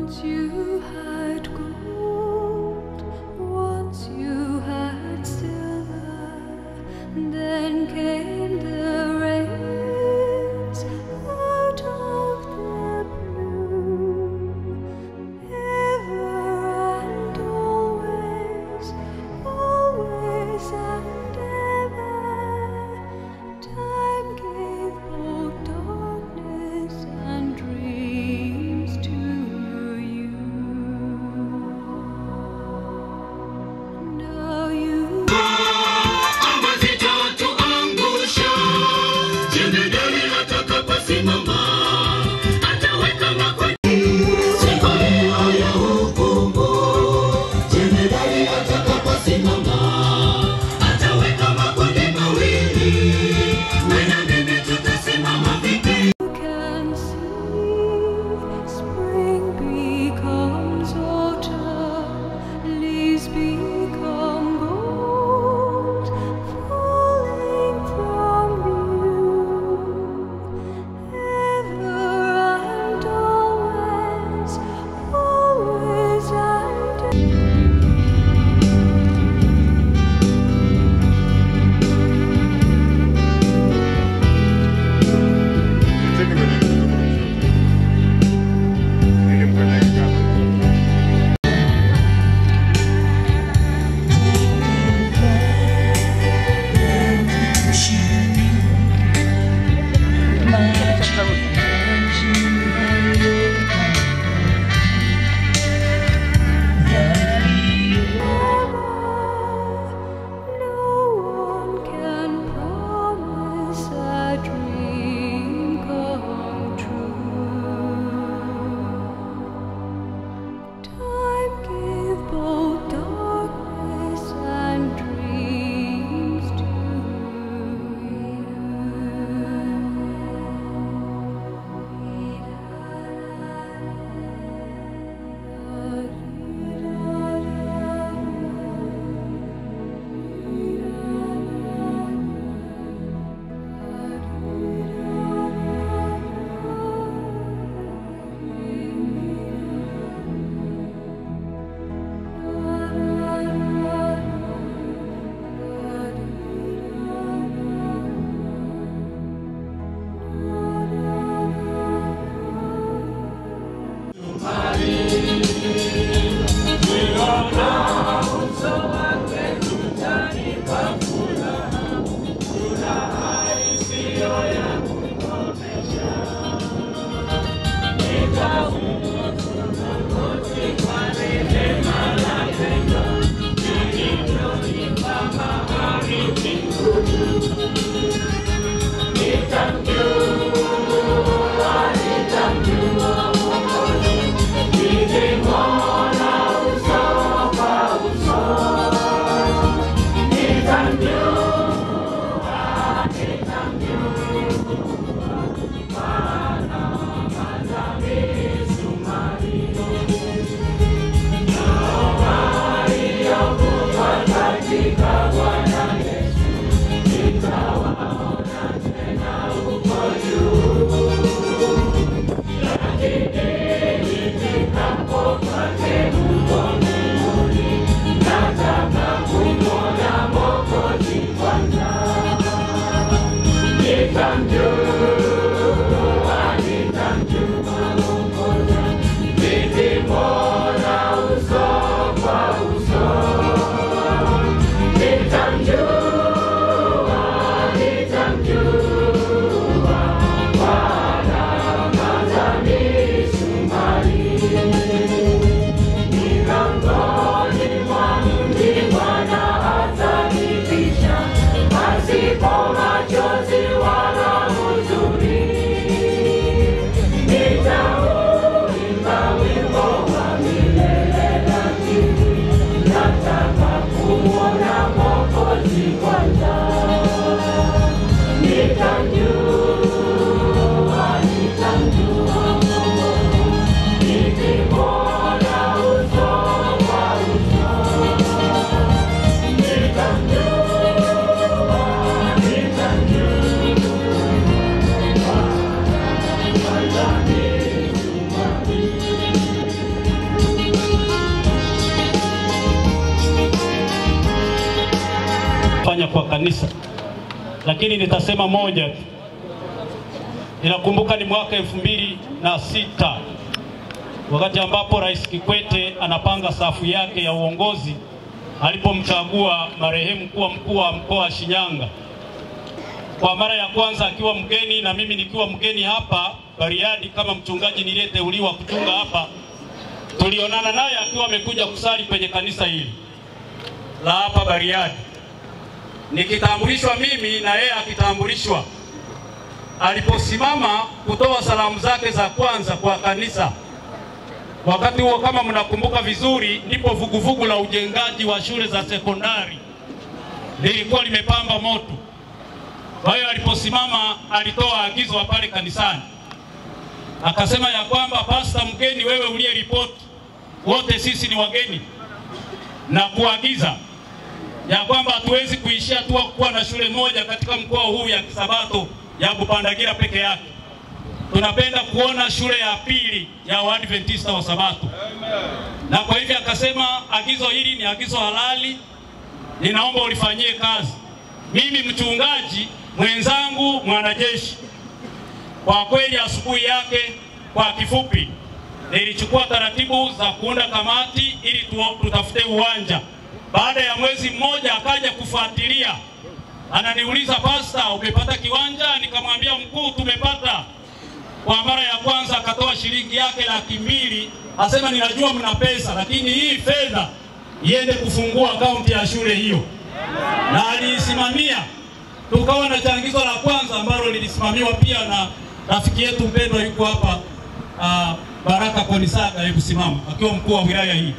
Once you had gold, once you had silver, then came the rains out of the blue. Ever and always, always and ever, time gave both darkness and dreams to you. Now you. Zitatuangusha jemedari atakaposimama, ataweka makweli siku hiyo ya hukumu. Jemedari atakaposimama, ataweka makundi mawili, wewe na mimi tutasimama vipi? You can see spring becomes autumn, leaves become gold, falling from you. Ever and always, always and Cheki kwenye mfumo. Nilimconnect hapa. No one can promise a dream come true. Time gave both darkness and dreams to Thank kanisa, lakini nitasema moja tu. Ninakumbuka ni mwaka elfu mbili na sita wakati ambapo Rais Kikwete anapanga safu yake ya uongozi alipomchagua marehemu kuwa mkuu wa mkoa wa Shinyanga kwa mara ya kwanza akiwa mgeni na mimi nikiwa mgeni hapa Bariadi kama mchungaji niliyeteuliwa kuchunga hapa. Tulionana naye akiwa amekuja kusali kwenye kanisa hili la hapa Bariadi, nikitambulishwa mimi na yeye akitambulishwa. Aliposimama kutoa salamu zake za kwanza kwa kanisa, wakati huo kama mnakumbuka vizuri, ndipo vuguvugu la ujengaji wa shule za sekondari lilikuwa limepamba moto. Kwa hiyo aliposimama alitoa agizo pale kanisani, akasema ya kwamba pasta mgeni, wewe uliye ripoti, wote sisi ni wageni, na kuagiza ya kwamba hatuwezi kuishia tu kuwa na shule moja katika mkoa huu ya Kisabato ya Bupandagira peke yake. Tunapenda kuona shule ya pili ya Waadventista wa Sabato, na kwa hivyo akasema agizo hili ni agizo halali, ninaomba ulifanyie kazi. Mimi mchungaji mwenzangu mwanajeshi, kwa kweli asubuhi yake, kwa kifupi, nilichukua taratibu za kuunda kamati ili tu, tutafute uwanja. Baada ya mwezi mmoja akaja kufuatilia, ananiuliza pasta, umepata kiwanja? Nikamwambia mkuu, tumepata. Kwa mara ya kwanza akatoa shilingi yake laki mbili, asema ninajua mna pesa, lakini hii fedha iende kufungua akaunti ya shule hiyo, na aliisimamia tukawa na changizo la kwanza ambalo lilisimamiwa pia na rafiki yetu mpendwa yuko hapa uh, Baraka Konisaga, hebu simama, akiwa mkuu wa wilaya hii.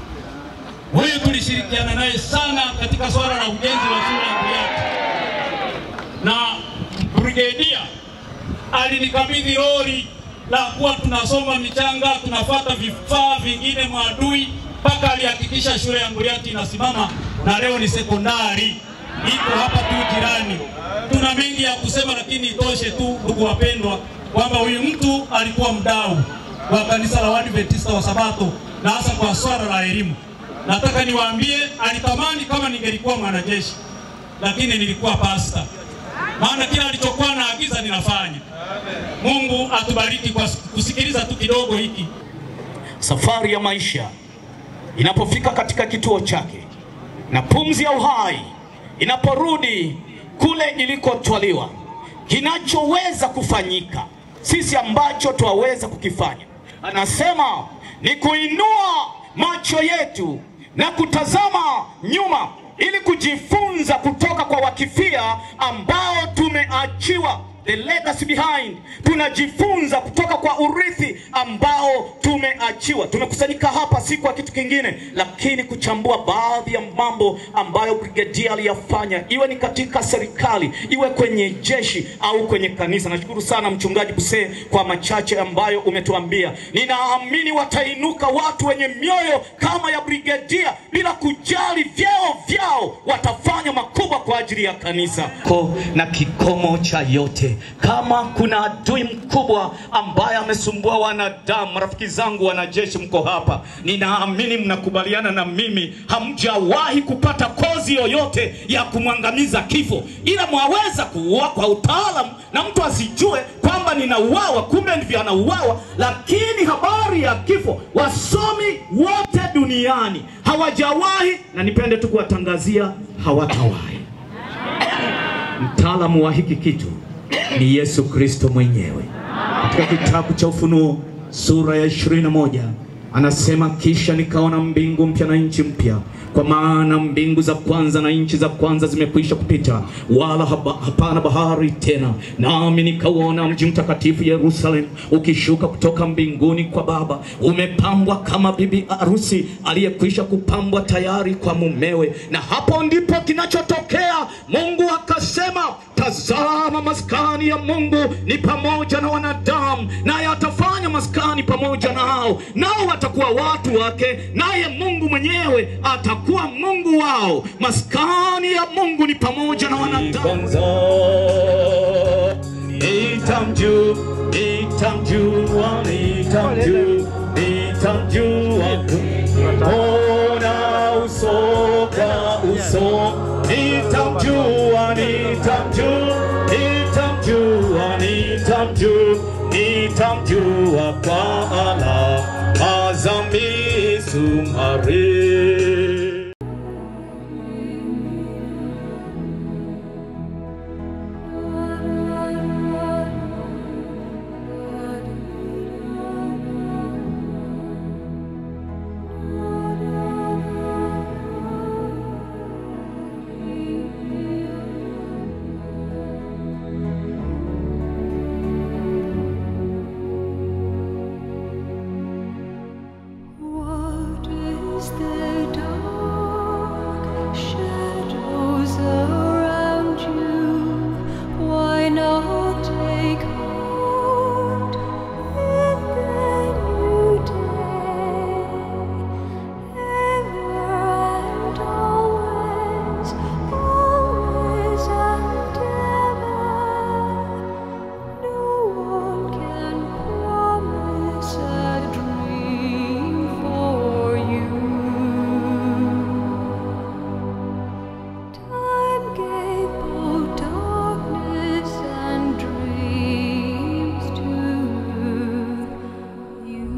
Huyu tulishirikiana naye sana katika swala la ujenzi wa shule ya Buriati, na brigedia alinikabidhi lori la kuwa tunasoma michanga, tunafata vifaa vingine mwadui, mpaka alihakikisha shule ya Buriati inasimama na leo ni sekondari iko hapa tu jirani. Tuna mengi ya kusema, lakini itoshe tu, ndugu wapendwa, kwamba huyu mtu alikuwa mdau wa kanisa la Waadventista wa Sabato na hasa kwa swala la elimu. Nataka niwaambie, alitamani kama ningelikuwa mwanajeshi, lakini nilikuwa pasta, maana kila alichokuwa naagiza ninafanya. Mungu atubariki kwa kusikiliza tu kidogo hiki. Safari ya maisha inapofika katika kituo chake na pumzi ya uhai inaporudi kule ilikotwaliwa, kinachoweza kufanyika sisi ambacho twaweza kukifanya, anasema ni kuinua macho yetu na kutazama nyuma ili kujifunza kutoka kwa wakifia ambao tumeachiwa the legacy behind. Tunajifunza kutoka kwa urithi ambao tumeachiwa. Tumekusanyika hapa si kwa kitu kingine, lakini kuchambua baadhi ya mambo ambayo brigedia aliyafanya, iwe ni katika serikali, iwe kwenye jeshi au kwenye kanisa. Nashukuru sana mchungaji Busee kwa machache ambayo umetuambia. Ninaamini watainuka watu wenye mioyo kama ya brigedia, bila kujali vyeo vyao, watafanya makubwa kwa ajili ya kanisa ko na kikomo cha yote. Kama kuna adui mkubwa ambaye amesumbua wanadamu, rafiki zangu wanajeshi, mko hapa, ninaamini mnakubaliana na mimi, hamjawahi kupata kozi yoyote ya kumwangamiza kifo, ila mwaweza kuua kwa utaalamu na mtu asijue kwamba ninauawa, kumbe ndivyo anauawa. Lakini habari ya kifo, wasomi wote duniani hawajawahi, na nipende tu kuwatangazia, hawatawahi. Mtaalamu wa hiki kitu ni Yesu Kristo mwenyewe. Katika kitabu cha Ufunuo sura ya 21 anasema, kisha nikaona mbingu mpya na nchi mpya, kwa maana mbingu za kwanza na nchi za kwanza zimekwisha kupita, wala haba, hapana bahari tena. Nami nikauona mji mtakatifu Yerusalemu ukishuka kutoka mbinguni kwa Baba, umepambwa kama bibi harusi aliyekwisha kupambwa tayari kwa mumewe. Na hapo ndipo kinachotokea. Mungu akasema, tazama, maskani ya Mungu ni pamoja na wanadamu, naye atafanya maskani pamoja nao, nao watakuwa watu wake, naye Mungu mwenyewe atakuwa Mungu wao. Maskani ya Mungu ni pamoja na wanadamu. Nitamjua, nitamjua, nitamjua, nitamjua, ona uso kwa uso, nitamjua tutamjua kwa alama za misumari. What is the dark shadows around you? Why not take heart in the new day? Ever and always, always and ever. No one can promise a dream for you. Time gave both darkness and dreams to you.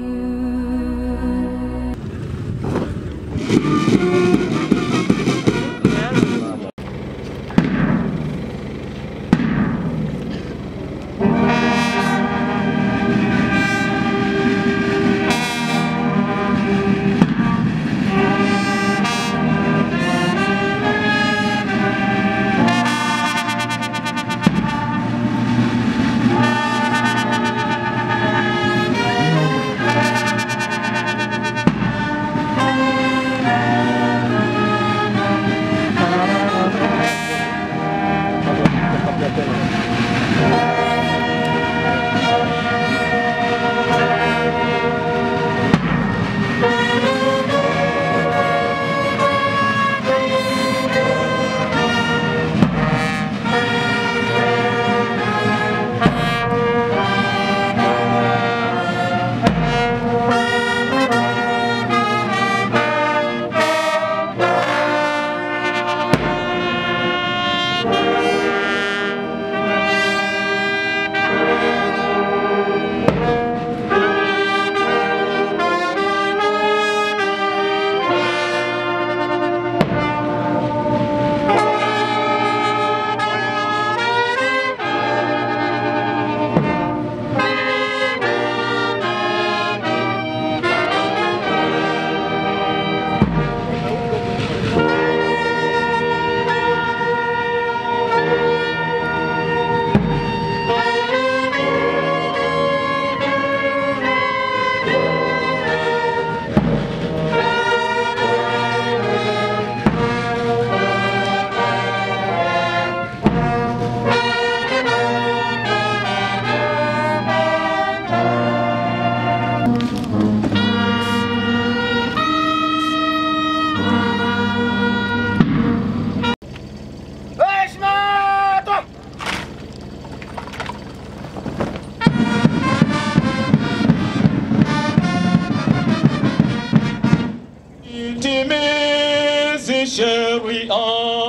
Timizi sheria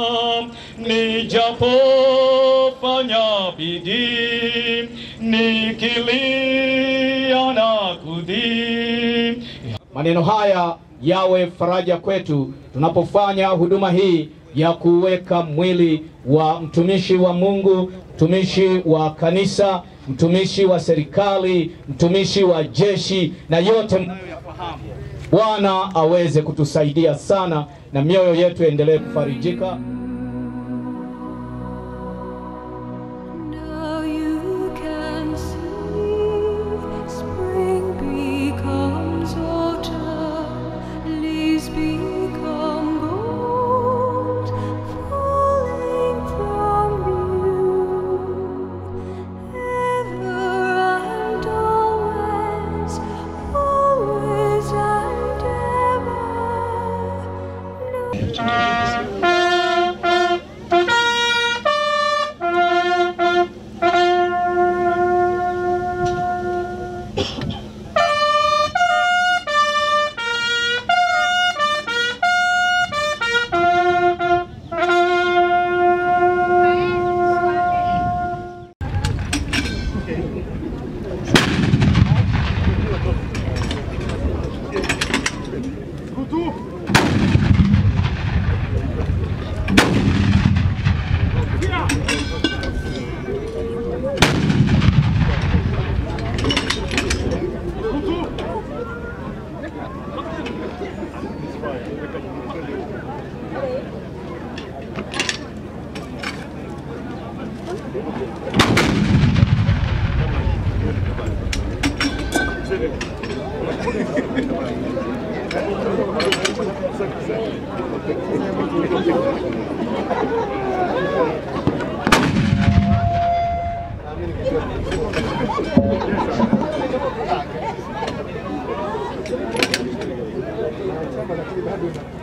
nijapofanya bidii nikilia na kudhii Maneno haya yawe faraja kwetu tunapofanya huduma hii ya kuweka mwili wa mtumishi wa Mungu, mtumishi wa kanisa, mtumishi wa serikali, mtumishi wa jeshi na yote mnayoyafahamu. Bwana aweze kutusaidia sana na mioyo yetu endelee kufarijika. Now you can see spring becomes autumn, leaves become gold, falling from you. Ever and always, always and ever. No Chama lakini bado ina